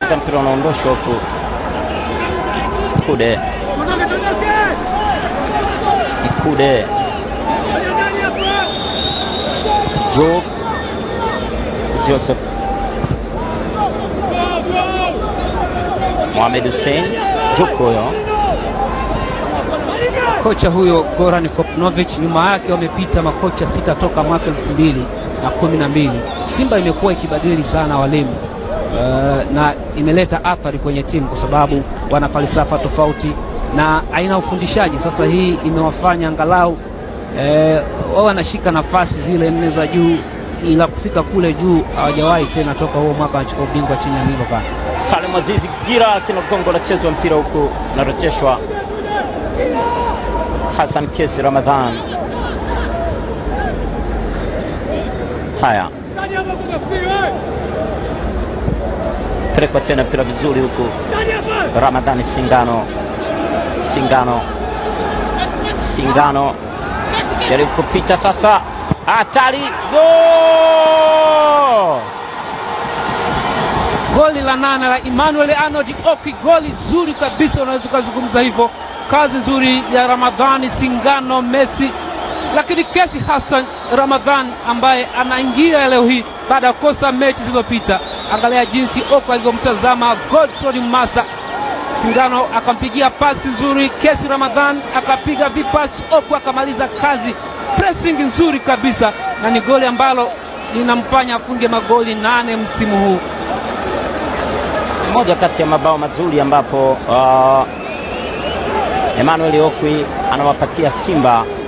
Cheza mpira unaondoshwa huku. Kude Ikude Job Joseph Mohamed Hussein Juko huyo Kocha huyo Goran Kopnovich, nyuma yake wamepita makocha sita toka mwaka elfu mbili na kumi na mbili. Simba imekuwa ikibadili sana walimu uh, na imeleta athari kwenye timu kwa sababu wana falsafa tofauti na aina ya ufundishaji. Sasa hii imewafanya angalau eh, wao wanashika nafasi zile nne za juu, ila kufika kule juu hawajawahi tena toka huo mwaka wanachukua ubingwa chini ya Liverpool. Salim Azizi Gira kina gongo la chezwa mpira huku narejeshwa Hassan Kesi Ramadhan. Haya, pelekwa tena mpira vizuri huku Ramadhani Singano, Singano, Singano jaribu kupita sasa, hatari gol! Goli la nane la Emmanuel Arnold Oki, goli zuri kabisa, unaweza ukazungumza hivyo. Kazi nzuri ya Ramadhani Singano Messi, lakini Kesi Hassan Ramadhan ambaye anaingia leo hii baada ya kukosa mechi zilizopita. Angalia jinsi Oki alivyomtazama Godson Masa. Singano akampigia pasi nzuri, Kesi Ramadhan akapiga vipasi, Oku akamaliza kazi. Pressing nzuri kabisa, na ni goli ambalo linamfanya afunge magoli nane msimu huu. moja kati ya mabao mazuri ambapo uh, Emmanuel Okwi anawapatia Simba